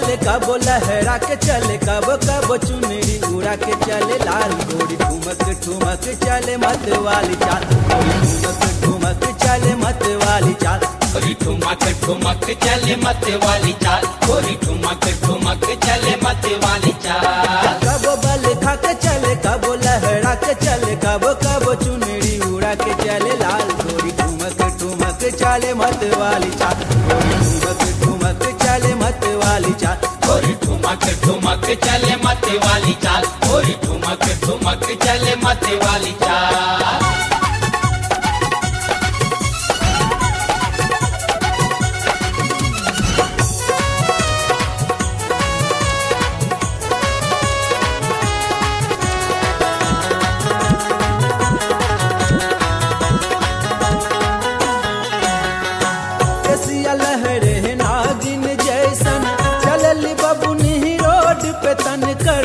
चले कबो लहरा के चले कबो कबो चुनरी उड़ा के चले लाल गोरी ठुमक ठुमक चले मत वाली चाल गोरी ठुमक ठुमक चले मत वाली चाल गोरी ठुमक ठुमक चले मत वाली चाल गोरी ठुमक ठुमक चले मत वाली चाल कबो बल खा के चले कबो लहरा के चले कबो कबो चुनरी उड़ा के चले लाल गोरी ठुमक ठुमक चले मत वाली चाल गोरी ठुमक ठुमक चले मत वाली चाल गोरी ठुमक ठुमक चले मत वाली चाल गोरी ठुमक ठुमक चले मत वाली चाल केसिया लहरे नागिन जैसन चलल बबुनी रोड पे तन कर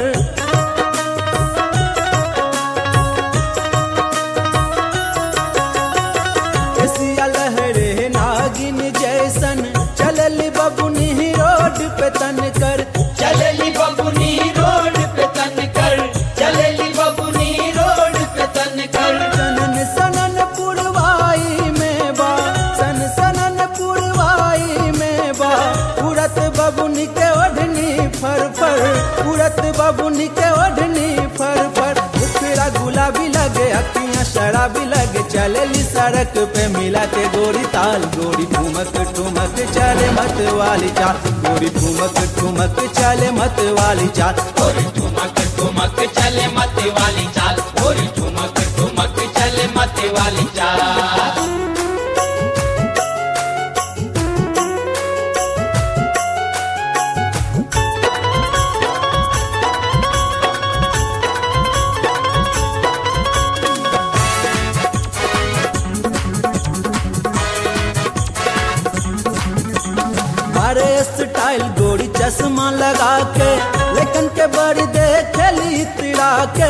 केसिया लहरे नागिन जैसन चलल बबुनी रोड पे तन कर चलेली बबुनी रोड पे तन कर चलेली बबुनी रोड पे तन कर सनन सनन पुरवाई में बा सन सनन पुरवाई में बा उड़त बबुनी के ओढ़नी फर फर उड़त बबुनी के ओढ़नी फर फर उखड़ा गुलाबी लगे अखियां शराबी लगे चलेली सड़क पे मिला के गोरी ताल गोरी ठुमक ठुमक चले मत वाली चाल गोरी ठुमक ठुमक चले मत वाली चाल गोरी ठुमक ठुमक चले मत वाली चाल गोरी ठुमक ठुमक चले मत वाली चाल अरे स्टाइल गोरी चश्मा लगा के लेकिन के बड़ी देखली तिड़ा के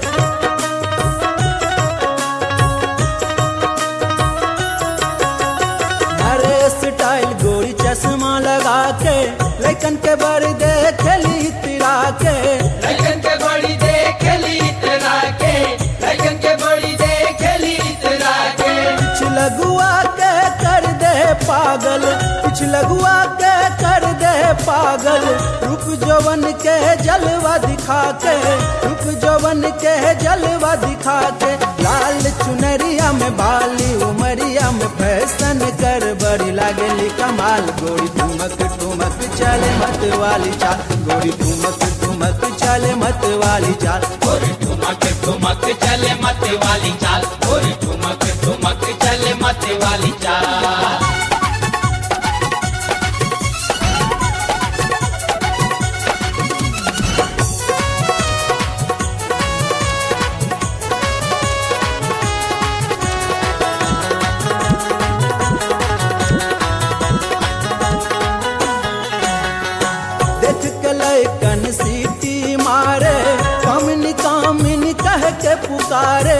अरे स्टाइल गोरी चश्मा लगा के लेकिन के बड़ी देखली तिड़ा के लगन के बड़ी देखली इतरा के लगन के बड़ी देखली इतरा के कुछ लगुआ के कर दे पागल कुछ लगुआ के कर दे पागल रुक जवन के जलवा दिखा के रुक जवन के जलवा दिखा के लाल चुनरिया में बाली उमरिया में फैशन कर बड़ी लागेली कमाल गोरी ठुमक ठुमक चले मत वाली चाल गोरी ठुमक ठुमक चले मत वाली चाल गोरी ठुमक ठुमक चले मत वाली चाल गोरी ठुमक ठुमक चले मत वाली चाल देख के लैकन सीटी मारे कामिनी कामिनी कह के पुकारे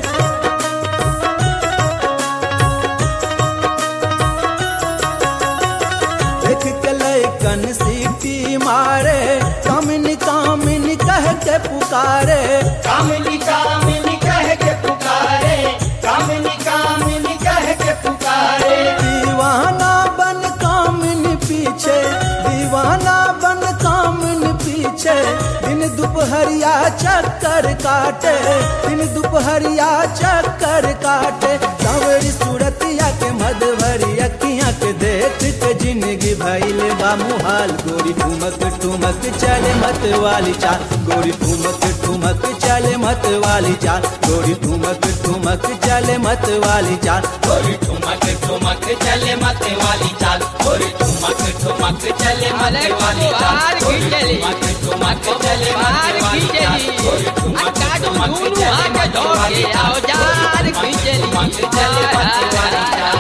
देख के लैकन सीटी मारे कामिनी कामिनी कह के पुकारे कामिनी कामिनी कह के पुकारे कामिनी कामिनी कह के पुकारे दीवाना बन कामिनी पीछे दीवाना बन कामिनी पीछे दिन दोपहरिया चक्कर काटे दिन दोपहरिया चक्कर काटे सावरी सूरतिया के मधुबरी अखियां के देख के जिंदगी भइले बा मुहाल गोरी ठुमक ठुमक चले मत वाली चाल गोरी ठुमक ठुमक चले मत वाली चाल गोरी ठुमक ठुमक चले मत वाली चाल गोरी ठुमक ठुमक चले मत वाली चाल गोरी ठुमक ठुमक चले मत वाली चाल गोरी ठुमक ठुमक चले मत वाली चाल गोरी ठुमक ठुमक चले मत वाली चाल गोरी ठुमक ठुमक चले मत वाली चाल